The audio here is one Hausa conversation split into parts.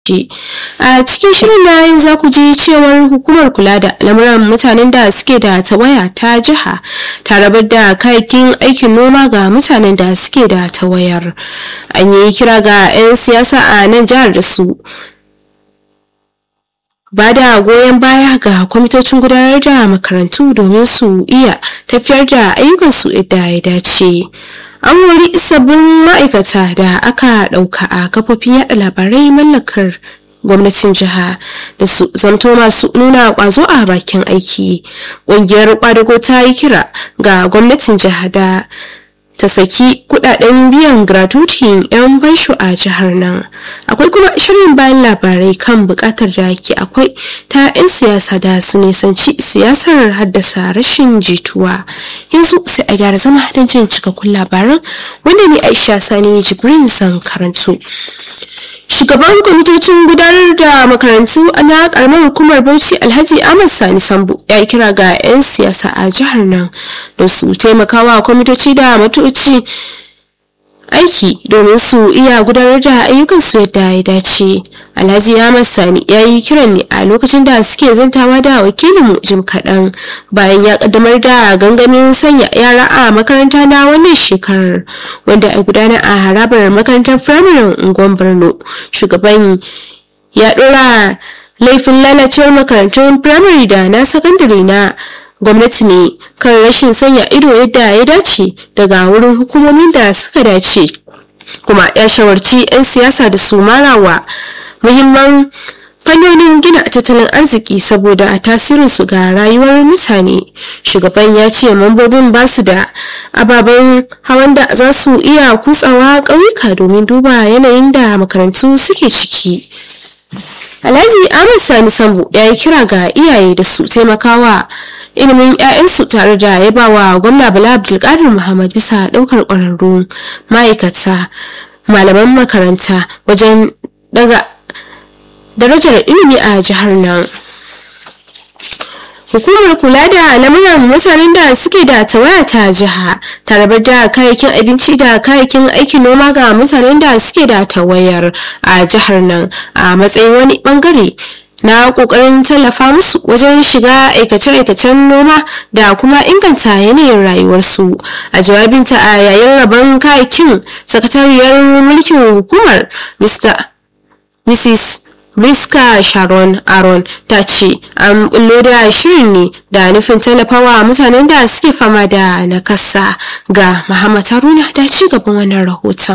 a cikin shirin na yau za ku ji cewar hukumar kula da lamuran mutanen da suke da tawaya ta jiha ta rabar da kayakin aikin noma ga mutanen da suke da tawayar an yi kira ga 'yan siyasa a nan jihar da su ba da goyon baya ga kwamitocin gudanar da makarantu domin su iya tafiyar da ayyukansu yadda ya dace an wuri sabbin ma'aikata da aka ɗauka a kafofin yada labarai mallakar gwamnatin jiha da su zamto masu nuna kwazo a bakin aiki ƙungiyar kwadago ta yi kira ga gwamnatin jiha da ta saki kudaden biyan gratuity yan bansho a jihar nan akwai kuma shirin bayan labarai kan bukatar da ke akwai ta 'yan siyasa da su nisanci siyasar haddasa rashin jituwa yanzu sai a gyara zama don jin cikakkun labaran wanda ne aisha sani jibrin zan karanto shugaban kwamitocin gudanar da makarantu na karamar hukumar bauchi alhaji ahmad sani sambu ya yi kira ga 'yan siyasa a jihar nan da su taimakawa kwamitoci da matoci aiki domin su iya gudanar da ayyukansu yadda ya dace alhaji ahmad sani ya yi kiran ne a lokacin da suke zantawa da wakilinmu jim kaɗan bayan ya kaddamar da gangamin sanya yara a makaranta na wannan shekarar wanda a gudana a harabar makarantar firamaren unguwar borno shugaban ya ɗora laifin lalacewar makarantun firamare da na sakandare na gwamnati ne kan rashin sanya ido yadda ya dace daga wurin hukumomin da suka dace kuma ya shawarci 'yan siyasa da su marawa muhimman fannonin gina tattalin arziki saboda tasirinsu ga rayuwar mutane shugaban ya ce mambobin ba su da ababen hawan da za su iya kutsawa ƙauyuka domin duba yanayin da makarantu suke ciki alhaji ahmad sani sambu ya yi kira ga iyaye da su taimakawa ilimin 'ya'yansu tare da yabawa gwamna bala abdulkadir muhammad bisa daukar kwararru ma'aikata malaman makaranta wajen daga darajar ilimi a jihar nan hukumar kula da lamuran mutanen da suke da tawaya ta jiha ta rabar da kayayyakin abinci da kayayyakin aikin noma ga mutanen da suke da tawayar a jihar nan a matsayin wani bangare na kokarin tallafa musu wajen shiga aikace-aikacen noma da kuma inganta yanayin rayuwarsu a jawabinta a yayin rabon kayakin sakatariyar mulkin hukumar mrs Briska Sharon Aaron ta ce an bullo da shirin ne da nufin tallafawa mutanen da suke fama da nakasa ga Muhammad Haruna da ci gaban wannan rahoton.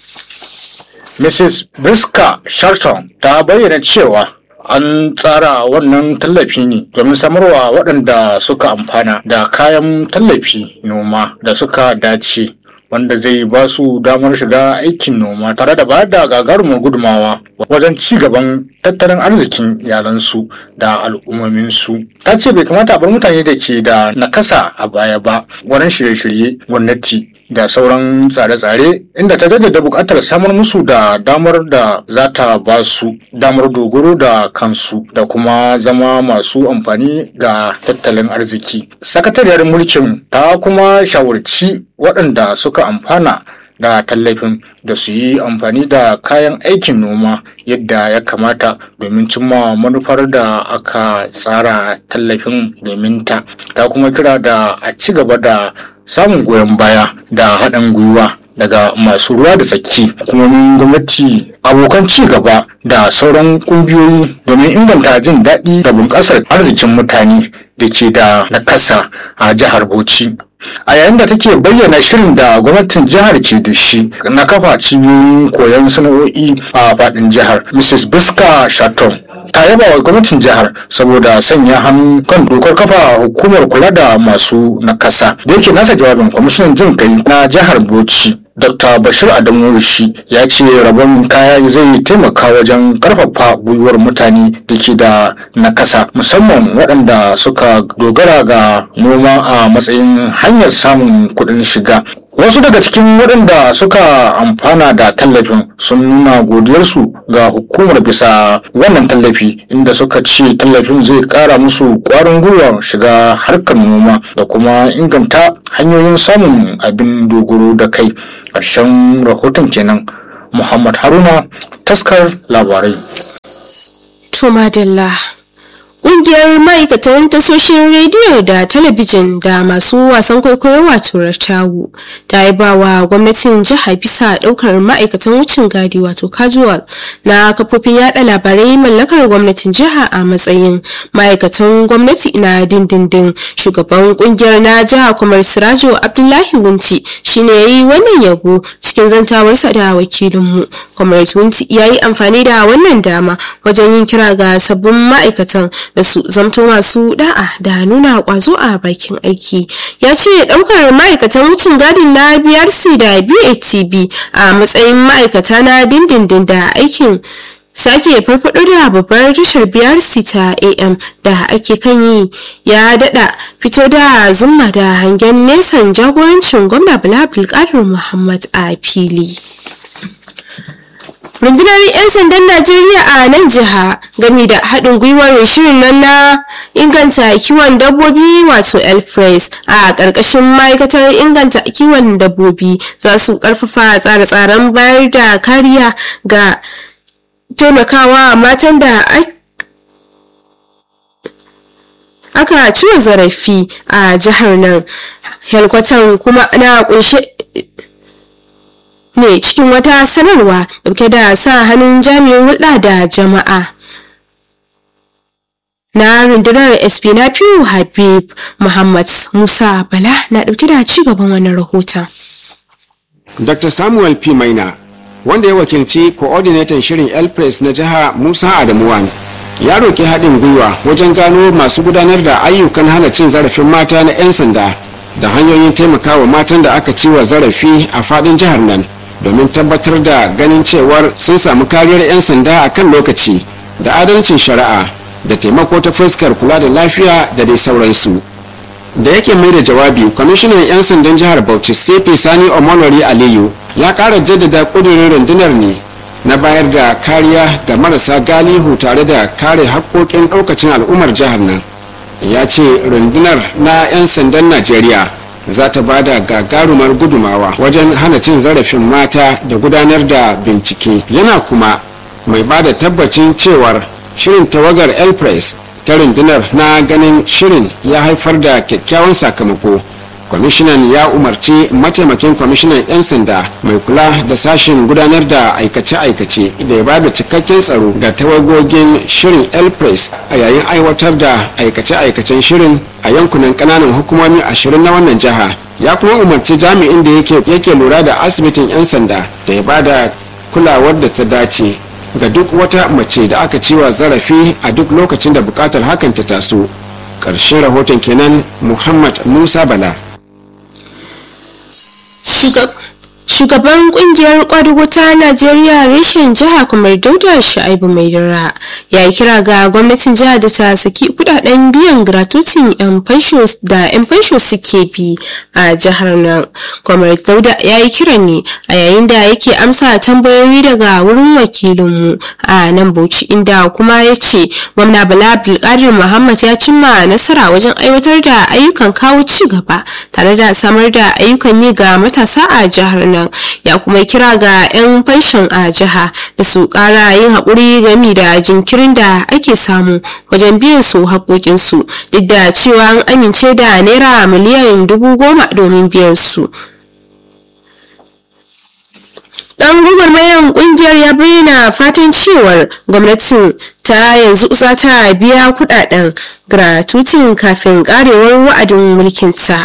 Mrs. Briska Sharton ta bayyana cewa an tsara wannan tallafi ne domin samarwa waɗanda suka amfana da kayan tallafi noma da suka dace wanda zai ba su damar shiga aikin noma tare da bayar da gagarumin gudumawa wajen ci gaban tattalin arzikin iyalansu da al'ummominsu ta ce bai kamata a bar mutane da ke da nakasa a baya ba wurin shirye-shirye gwamnati da sauran tsare-tsare inda ta jaddada buƙatar samar musu da damar da za ta ba su damar dogaro da kansu da kuma zama masu amfani ga tattalin arziki sakatariyar mulkin ta kuma shawarci waɗanda suka amfana da tallafin da su yi amfani da kayan aikin noma yadda ya kamata domin cimma manufar da aka tsara tallafin domin ta ta kuma kira da a ci gaba da samun goyon baya da haɗin gwiwa daga masu ruwa da tsaki hukumomin gwamnati abokan ci gaba da sauran ƙungiyoyi domin inganta jin daɗi da bunƙasar arzikin mutane da ke da nakasa a jihar bauchi a yayin da take bayyana shirin da gwamnatin jihar ke da shi na kafa cibiyoyin koyon sana'o'i a faɗin jihar mrs biska shaton ta yaba wa gwamnatin jihar saboda sanya hannu kan dokar kafa hukumar kula da masu nakasa da yake nasa jawabin kwamishinan jin kai na jihar bauchi Dr. Bashir Adamu Rushi ya ce rabon kaya zai taimaka wajen karfafa gwiwar mutane da ke da nakasa musamman waɗanda suka dogara ga noma a matsayin hanyar samun kuɗin shiga. Wasu daga cikin waɗanda suka amfana da tallafin sun nuna godiyarsu ga hukumar bisa wannan tallafi inda suka ce tallafin zai ƙara musu ƙwarin gwiwar shiga harkar noma da kuma inganta hanyoyin samun abin dogaro da kai. ƙarshen rahoton kenan muhammad haruna taskar labarai To madalla. Ƙungiyar ma'aikatan tasoshin rediyo da talabijin da masu wasan kwaikwayo wato Ratawu ta yi ba wa gwamnatin jiha bisa ɗaukar ma'aikatan wucin gadi wato casual na kafofin yada labarai mallakar gwamnatin jiha a matsayin ma'aikatan gwamnati na dindindin. Shugaban ƙungiyar na jiha Kwamar Sirajo Abdullahi Wunti shine ya yi wannan yabo cikin zantawarsa da wakilinmu. Kwamar Wunti ya yi amfani da wannan dama wajen yin kira ga sabbin ma'aikatan da su zamto masu da'a da nuna kwazo a bakin aiki ya ce daukar ma'aikatan wucin gadin na brc da batb a matsayin ma'aikata na dindindin da aikin sake farfado da babbar tashar brc ta am da ake kan yi ya dada fito da zumma da hangen nesan jagorancin gwamna bala abdulkadir muhammad a fili rundunar 'yan sandan najeriya a nan jiha gami da haɗin gwiwar shirin nan na inganta kiwon dabbobi wato elfres a ƙarƙashin ma'aikatar inganta kiwon dabbobi za su ƙarfafa tsare-tsaren bayar da kariya ga taimakawa matan da aka ciwon zarafi a jihar nan helkwatan kuma na kunshe ne cikin wata sanarwa dauke da sa hannun jami'in hulɗa da jama'a na rundunar sp na fiyu habib muhammad musa bala na dauke da ci gaban wannan rahoton dr samuel p maina wanda ya wakilci coordinator shirin elpress na jiha musa adamuwan ya roƙi haɗin gwiwa wajen gano masu gudanar da ayyukan hana cin zarafin mata na 'yan sanda da hanyoyin taimakawa matan da aka ciwa zarafi a faɗin jihar nan domin tabbatar da ganin cewar sun samu kariyar 'yan sanda a kan lokaci da adalcin shari'a da taimako ta fuskar kula da lafiya da dai sauransu da yake mai da jawabi kwamishinan 'yan sandan jihar bauchi sefe sani omolori aliyu ya kara jaddada kudurin rundunar ne na bayar da kariya ga marasa galihu tare da kare haƙƙoƙin ɗaukacin al'ummar jihar nan ya ce rundunar na 'yan sandan najeriya za ta ba da gagarumar gudumawa wajen hana cin zarafin mata da gudanar da bincike yana kuma mai ba da tabbacin cewar shirin tawagar elpress ta rundunar na ganin shirin ya haifar da kyakkyawan sakamako kwamishinan ya umarci mataimakin kwamishinan 'yan sanda mai kula da sashen gudanar da aikace-aikace da ya bada cikakken tsaro ga tawagogin shirin elpress a yayin aiwatar da aikace-aikacen shirin a yankunan kananan hukumomi ashirin na wannan jiha ya kuma umarci jami'in da yake lura da asibitin 'yan sanda da ya bada kulawar da ta dace ga duk wata mace da aka ciwa zarafi a duk lokacin da bukatar hakan ta taso ƙarshen rahoton kenan muhammad musa bala shugaban kungiyar kwadugo ta najeriya reshen jiha kamar dauda sha'ibu mai dara ya yi kira ga gwamnatin jiha da ta saki kudaden biyan gratuitin yan fansho da yan fansho suke bi a jihar nan kamar dauda ya yi kira ne a yayin da yake amsa tambayoyi daga wurin wakilinmu a nan bauchi inda kuma ya ce gwamna bala abdulkadir muhammad ya cimma nasara wajen aiwatar da ayyukan kawo ci gaba tare da samar da ayyukan yi ga matasa a jihar nan ya kuma kira ga 'yan fanshon a jiha da su kara yin haƙuri gami da jinkirin da ake samu wajen biyan su haƙoƙinsu duk da cewa an amince da naira miliyan dubu goma domin biyan su dan gwagwarmayan kungiyar ya bayyana fatan cewar gwamnatin ta yanzu za ta biya kudaden gratuitin kafin karewar wa'adin mulkinta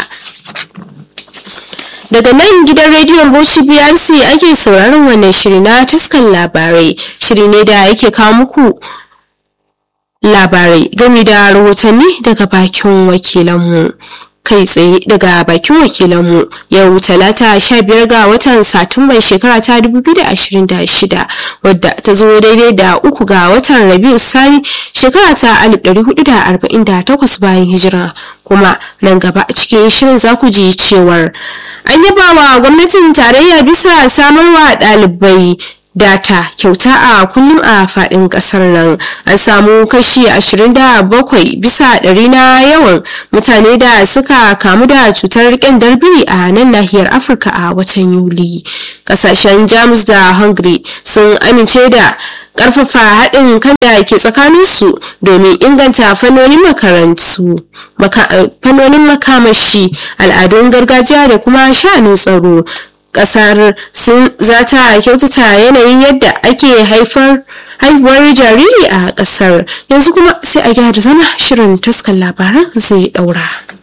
daga nan gidan rediyon bauchi brc ake sauraron wannan shiri na taskan labarai shiri ne da yake kawo muku labarai game da rahotanni daga bakin wakilanmu kai tsaye daga bakin wakilanmu yau talata 15 ga watan satumban shekara ta 2026 wadda ta zo daidai da uku ga watan rabiu sani shekara ta 1448 bayan hijira kuma nan gaba a cikin shirin za ku ji cewar an yaba wa gwamnatin tarayya bisa samarwa ɗalibai data kyauta a kullum a faɗin ƙasar nan an samu kashi 27 bisa ɗari na yawan mutane da suka kamu da cutar ƙyandar biri a nan nahiyar afirka a watan yuli ƙasashen jamus da hungary sun amince da ƙarfafa haɗin kan da ke tsakaninsu domin inganta fannonin makarantu fannonin makamashi al'adun gargajiya da kuma sha'anin tsaro kasar sun za ta kyautata yanayin yadda ake haifar haihuwar jariri a kasar yanzu kuma sai a gyara zama shirin taskan labaran zai daura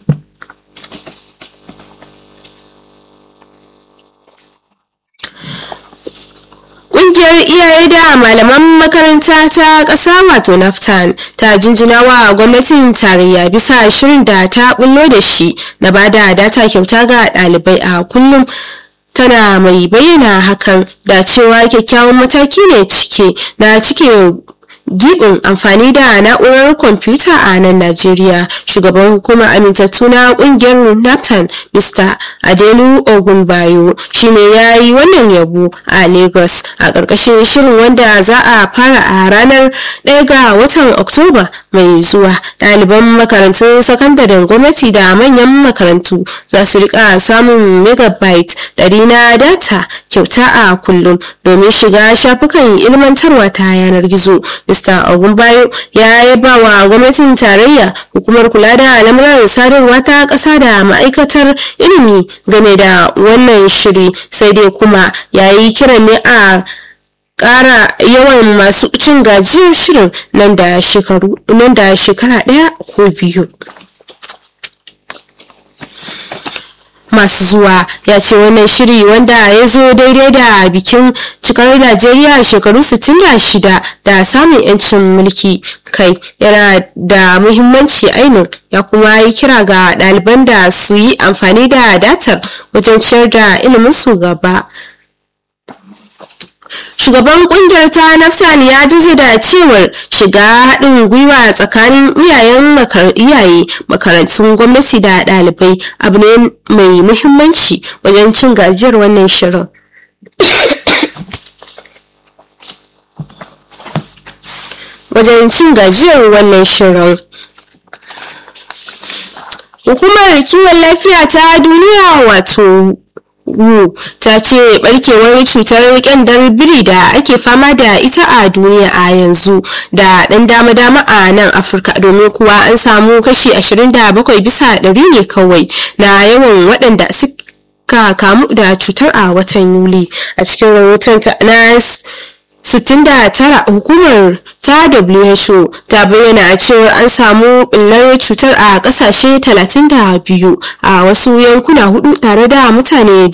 Ƙungiyar iyaye da malaman makaranta ta ƙasa wato naftan ta jinjina wa gwamnatin tarayya bisa shirin da ta bullo da shi na bada data kyauta ga ɗalibai a kullum tana mai bayyana hakan da cewa kyakkyawan mataki ne cike na cike gibin amfani da na'urar kwamfuta a nan najeriya shugaban hukumar amintattu na kungiyar naptan mr adelu ogunbayo shine ya yi wannan yabo a lagos a ƙarƙashin shirin wanda za a fara a ranar 1 ga watan oktoba mai zuwa ɗaliban makarantun sakandaren gwamnati da manyan makarantu za su rika samun megabyte ɗari na data kyauta a kullum domin shiga shafukan ilmantarwa ta yanar gizo Mr. Ogunbayo ya yaba wa gwamnatin tarayya hukumar kula da lamuran sadarwa ta ƙasa da ma'aikatar ilimi game da wannan shiri sai dai kuma ya yi kiran ne a ƙara yawan masu cin gajiyar shirin nan da shekara ɗaya ko biyu. masu zuwa ya ce wannan shiri wanda ya zo daidai da bikin cikar najeriya shekaru 66 da samun yancin mulki kai yana da muhimmanci ainihin ya kuma yi kira ga ɗaliban da su yi amfani da datar wajen ciyar da ilimin su gaba shugaban kungiyar ta nafsan ya da cewar shiga haɗin gwiwa tsakanin iyayen iyaye makarantun gwamnati da ɗalibai abu ne mai muhimmanci wajen cin gajiyar wannan shirin wajen cin gajiyar wannan shirin hukumar kiwon lafiya ta duniya wato wu ta ce barkewar cutar kyandar biri da ake fama da ita a duniya a yanzu da dan dama-dama a nan afirka domin kuwa an samu kashi 27 bisa ɗari ne kawai na yawan waɗanda suka kamu da cutar a watan yuli a cikin rahoton ta na 69 hukumar ta WHO ta bayyana cewa an samu ɓullar cutar a ƙasashe 32 a wasu yankuna hudu tare da mutane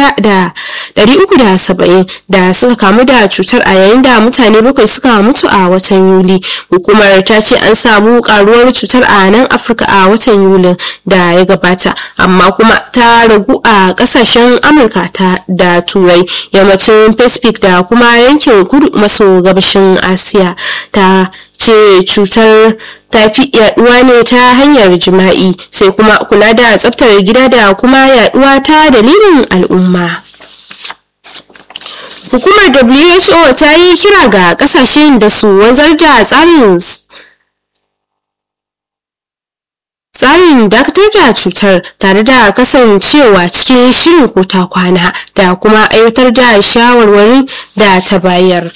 1,370 da suka kamu da cutar a yayin da mutane bakwai suka mutu a watan Yuli. Hukumar ta ce an samu karuwar cutar a nan Afirka a watan Yuli da ya gabata amma kuma ta ragu a ƙasashen Amurka da Turai yammacin Pacific da kuma yankin kudu maso gabashin Asiya. ta ce cutar ta fi yaduwa ne ta hanyar jima'i sai kuma kula da tsaftar gida da kuma yaduwa ta dalilin al'umma hukumar who ta yi kira ga kasashen da su wanzar da tsarin tsarin dakatar da cutar tare da kasancewa cikin shirin kota kwana da kuma aiwatar da shawarwarin da ta bayar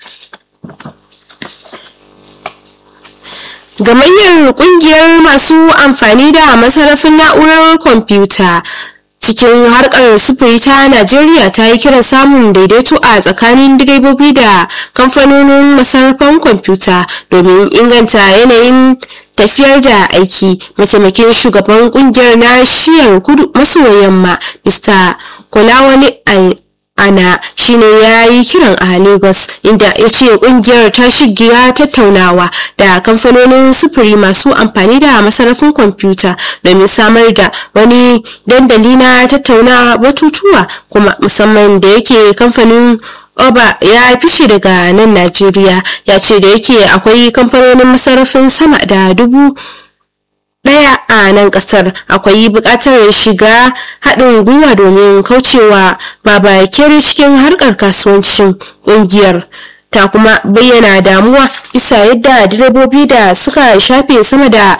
gamayyar kungiyar masu amfani da masarafin na'urar kwamfuta cikin harkar sufuri ta najeriya ta yi kiran samun daidaito a tsakanin direbobi da kamfanonin masarafan kwamfuta domin inganta yanayin tafiyar da aiki mataimakin shugaban kungiyar na shiyar kudu maso yamma mr kolawale ana shine ya yi kiran a lagos inda ya ce kungiyar ta shigiya tattaunawa da kamfanonin sufuri masu amfani da masarafin kwamfuta domin samar da wani dandali na tattauna batutuwa kuma musamman da yake kamfanin oba ya fice daga nan najeriya ya ce da yake akwai kamfanonin masarafin sama da dubu ɗaya a nan ƙasar akwai buƙatar shiga haɗin gwiwa domin kaucewa babakere cikin harkar kasuwancin ƙungiyar ta kuma bayyana damuwa bisa yadda direbobi da suka shafe sama da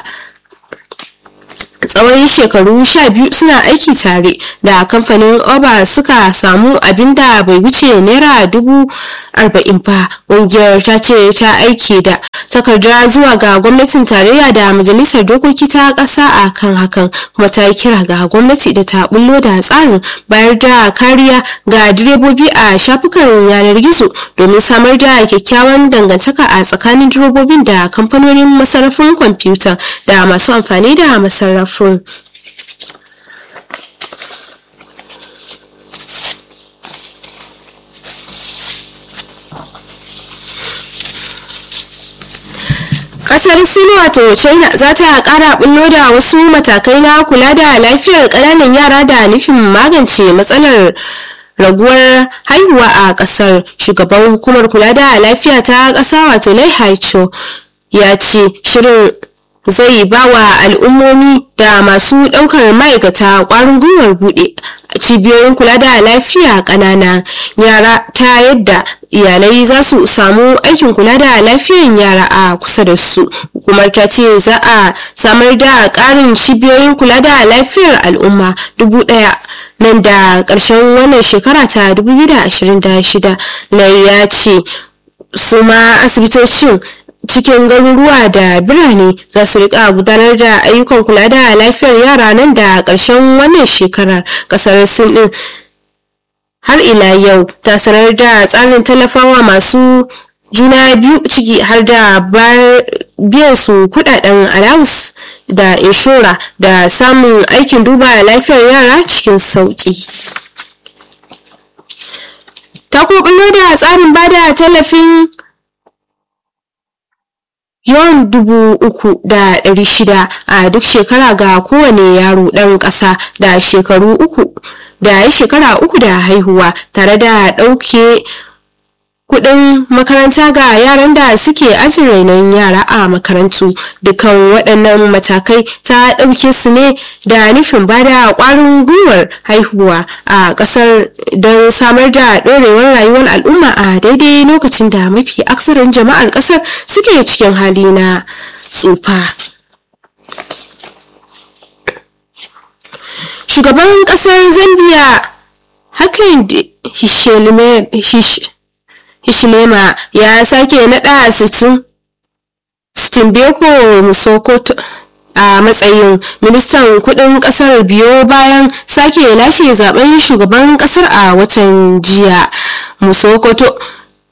tsawon shekaru sha biyu suna aiki tare da kamfanin oba suka samu abin da bai wuce naira dubu arba'in ba ƙungiyar ta ce ta aiki da takarda zuwa ga gwamnatin tarayya da majalisar dokoki ta ƙasa a kan hakan kuma ta yi kira ga gwamnati da ta bullo da tsarin bayar da kariya ga direbobi a shafukan yanar gizo domin samar da kyakkyawan dangantaka a tsakanin direbobin da kamfanonin masarrafin kwamfuta da masu amfani da masarrafin kasar sin wato china za ta kara bullo da wasu matakai na kula da lafiyar kananan yara da nufin magance matsalar raguwar haihuwa a kasar shugaban hukumar kula da lafiya ta kasa wato lai haicho ya ce shirin zai ba wa al'ummomi da masu daukar ma'aikata kwarin gwiwar bude cibiyoyin kula da lafiya ƙanana yara ta yadda iyalai za su samu aikin kula da lafiyan yara a kusa da su hukumar ta ce za a samar da ƙarin cibiyoyin kula da lafiyar al'umma dubu ɗaya nan da ƙarshen wannan shekara ta 2026 lai ya ce su ma asibitocin cikin garuruwa da birane za su rika gudanar da ayyukan kula da lafiyar yara nan da ƙarshen wannan shekarar ƙasar sin din har ila yau ta sanar da tsarin tallafawa masu juna biyu ciki har da biyan su kudaden alawus da inshora da samun aikin duba lafiyar yara cikin sauki ta kuma da tsarin bada tallafin yawan dubu uku da ɗari shida a duk shekara ga kowane yaro ɗan ƙasa da shekaru uku da ya shekara uku da haihuwa tare da ɗauke kuɗin makaranta ga yaran da suke ajin rainon yara a makarantu dukkan waɗannan matakai ta ɗauke su ne da nufin bada ƙwarin gwiwar haihuwa a ƙasar don samar da ɗorewar rayuwar al'umma a daidai lokacin da mafi aksarin jama'ar ƙasar suke cikin hali na tsufa shugaban ƙasar zambia hakan hishilema ya sake naɗa Stimbeko Musokoto a matsayin ministan kudin kasar biyo bayan sake lashe zaben shugaban kasar a watan jiya Musokoto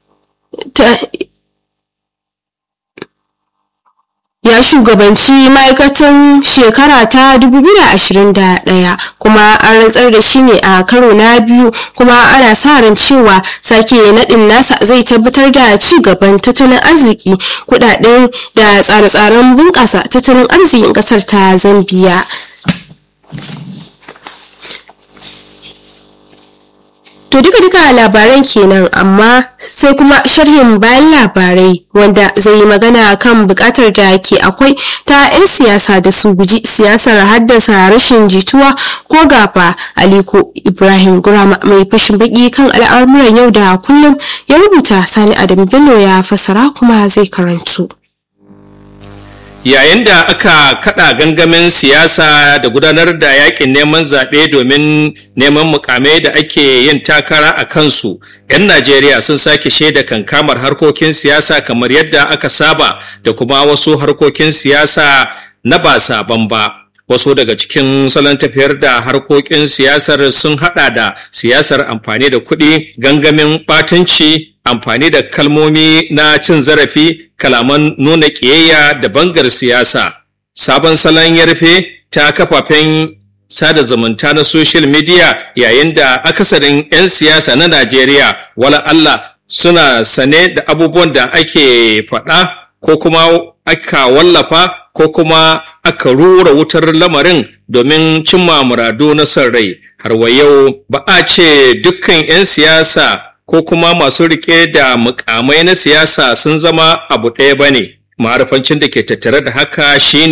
ya shugabanci ma'aikatan shekara ta 2021 kuma an rantsar da shi ne a karo na biyu kuma ana sa ran cewa sake naɗin nasa zai tabbatar da ci gaban tattalin arziki kudaden da tsare-tsaren bunƙasa tattalin arzikin ƙasar ta zambiya To duka duka labaran kenan amma sai kuma sharhin bayan labarai wanda zai yi magana kan bukatar da ke akwai ta 'yan siyasa da su guji siyasar haddasa rashin jituwa ko gafa aliko ibrahim gurama mai fashin baki kan al'amuran yau da kullum ya rubuta sani adam bello ya fasara kuma zai karantu. yayin da aka kada gangamin siyasa da gudanar da yakin neman zaɓe domin neman mukamai da ake yin takara a kansu 'yan najeriya sun sake shaida kankamar harkokin siyasa kamar yadda aka saba da kuma wasu harkokin siyasa na ba saban ba wasu daga cikin salon tafiyar da harkokin siyasar sun hada da siyasar amfani da kuɗi gangamin ɓatanci amfani da kalmomi na cin zarafi kalaman nuna ƙiyayya da bangar siyasa sabon salon ya rufe ta kafafen sada zumunta na social media yayin da akasarin 'yan siyasa na najeriya wala allah suna sane da abubuwan da ake faɗa ko kuma aka wallafa ko kuma aka rura wutar lamarin domin cimma muradu na son rai har wa yau ba a ce dukkan 'yan siyasa ko kuma masu rike da mukamai na siyasa sun zama abu ɗaya ba ne ma'arifancin da ke tattare da haka shine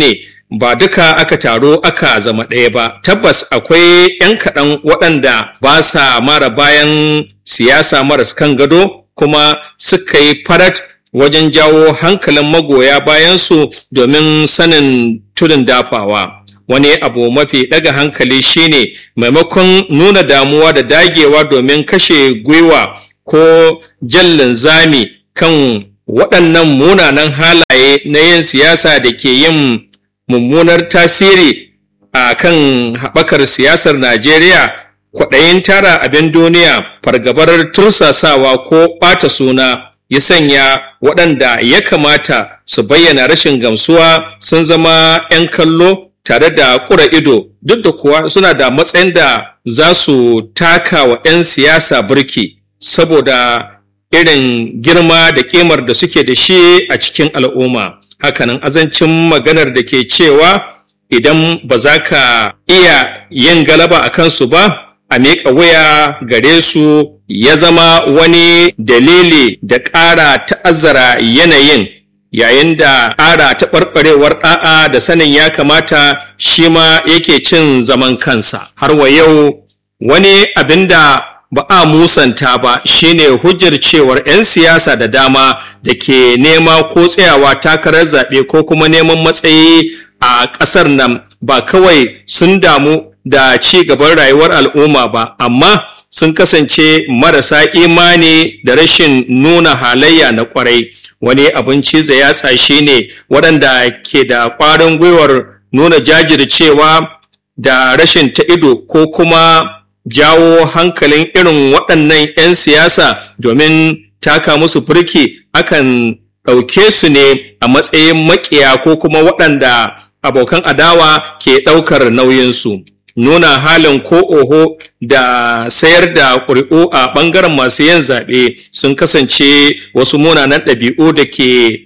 ba duka aka taro aka zama ɗaya ba tabbas akwai 'yan kaɗan waɗanda ba sa mara bayan siyasa maras kan gado kuma suka yi farat wajen jawo hankalin magoya bayansu domin sanin tudun dafawa wani abu mafi ɗaga hankali shine maimakon nuna damuwa da dagewa domin kashe gwiwa ko jallin zami kan waɗannan munanan halaye na yin siyasa da ke yin mummunar tasiri a kan haɓakar siyasar Najeriya kwaɗayin tara abin duniya fargabar tursasawa ko ɓata suna ya sanya waɗanda ya kamata su bayyana rashin gamsuwa sun zama 'yan kallo tare da ƙura ido duk da kuwa suna da matsayin da za su taka wa 'yan siyasa burki saboda irin girma da ƙimar da suke da shi a cikin al'umma hakanan azancin maganar da ke cewa idan ba za ka iya yin galaba a kansu ba a miƙa waya gare su ya zama wani dalili da ƙara ta'azzara yanayin yayin da ƙara taɓarɓarewar ɗa'a da sanin ya kamata shi ma yake cin zaman kansa har wa yau wani abin da ba a musanta ba shine hujjar cewar 'yan siyasa da dama da ke nema ko tsayawa takarar zaɓe ko kuma neman matsayi a ƙasar nan ba kawai sun damu da ci gaban rayuwar al'umma ba amma sun kasance marasa imani da rashin nuna halayya na kwarai wani abin ciza yatsa shi ne waɗanda ke da ƙwarin gwiwar nuna jajircewa da rashin ta ido ko kuma jawo hankalin irin waɗannan 'yan siyasa domin taka musu firki akan ɗauke su ne a matsayin maƙiya ko kuma waɗanda abokan adawa ke ɗaukar nauyinsu. nuna halin ko oho da sayar da ƙuri'u a ɓangaren masu yin zaɓe sun kasance wasu munanan ɗabi'u da ke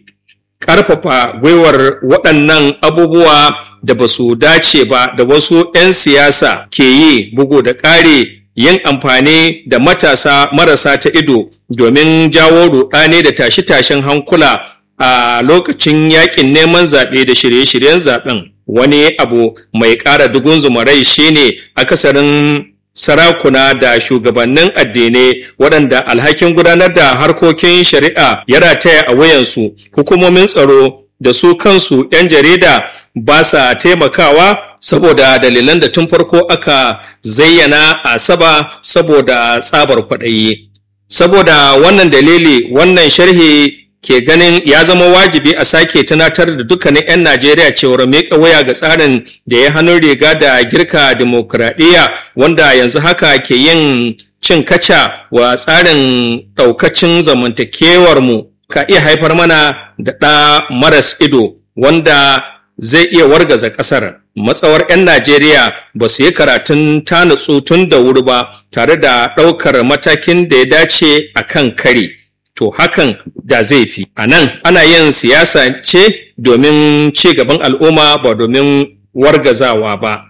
ƙarfafa gwiwar waɗannan abubuwa da ba su dace ba da wasu 'yan siyasa ke yi bugu da ƙare yin amfani da matasa marasa ta ido domin jawo ruɗani da tashe-tashen hankula a lokacin yakin neman zaɓe da shirye-shiryen zaɓen wani abu mai ƙara dugun zumarai shine akasarin sarakuna da shugabannin addinai waɗanda alhakin gudanar da harkokin shari'a ya rataya a wayansu hukumomin tsaro da su kansu 'yan jarida ba sa taimakawa saboda dalilan da tun farko aka zayyana a saba saboda tsabar kwaɗayi saboda wannan dalili wannan sharhi ke ganin ya zama wajibi a sake tunatar da dukkanin 'yan Najeriya cewar miƙa waya ga tsarin da ya hannun riga da girka dimokuraɗiyya wanda yanzu haka ke yin cin kaca wa tsarin ɗaukacin zamantakewarmu ka iya haifar mana da ɗa maras ido wanda zai iya wargaza ƙasar. Matsawar 'yan Najeriya ba su yi karatun tanutsu tun da wuri ba tare da ɗaukar matakin da ya dace a kan kari. to hakan da zai fi a nan ana yin siyasa ce domin ci gaban al'umma ba domin wargazawa ba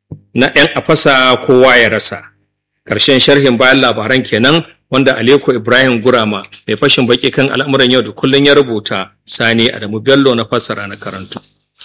na 'yan afasa kowa ya rasa ƙarshen sharhin bayan labaran kenan wanda Aleko Ibrahim Gurama mai fashin baki kan al'amuran yau da kullum ya rubuta Sani Adamu Bello na fassara na karantu.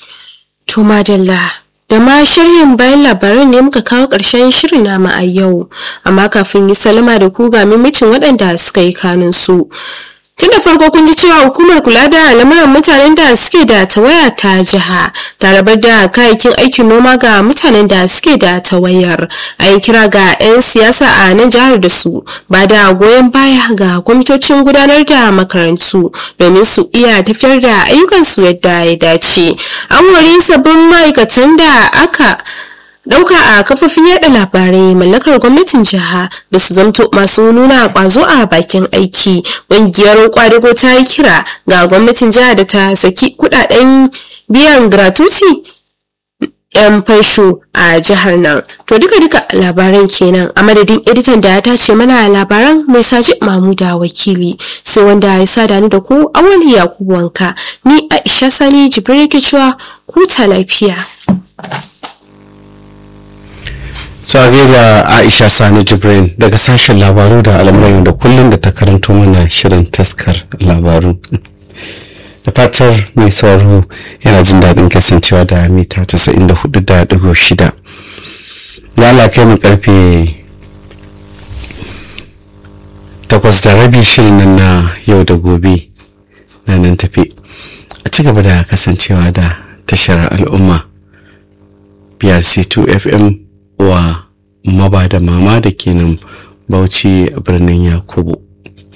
To madalla da ma sharhin bayan labaran ne muka kawo ƙarshen shirin nama a yau amma kafin yi salama da ku ga mimicin waɗanda suka yi kanun su tun da farko kun ji cewa hukumar kula da lamuran mutanen da suke da tawaya ta jiha ta rabar da kayayyakin aikin noma ga mutanen da suke da tawayar a yi kira ga 'yan siyasa a nan jihar da su ba da goyon baya ga kwamitocin gudanar da makarantu domin su iya tafiyar da ayyukansu yadda ya dace an wari sabbin ma'aikatan da aka Dauka a kafofin yada labarai mallakar gwamnatin jiha da su zamto masu nuna kwazo a bakin aiki. Ƙungiyar kwadago ta yi kira ga gwamnatin jiha da ta saki kudaden biyan gratuity yan fansho a jihar nan. To duka duka labaran kenan a madadin editan da ya tace mana labaran mai saji Mamuda wakili sai wanda ya sada ni da ku awali Yakubu wanka ni Aisha Sani Jibril ke cewa ku ta lafiya. tsage da aisha sani jibrin daga sashen labaru da al'amuran da kullum da ta karanto mana shirin taskar labaru fatar mai sauraro yana jin daɗin kasancewa da mita 94.6 lala kai mu karfe takwas da rabi shirin nan na yau da gobe na nan tafi a ci gaba da kasancewa da tashar al'umma brc2 fm wa maba da mama da kenan bauchi a birnin yakubu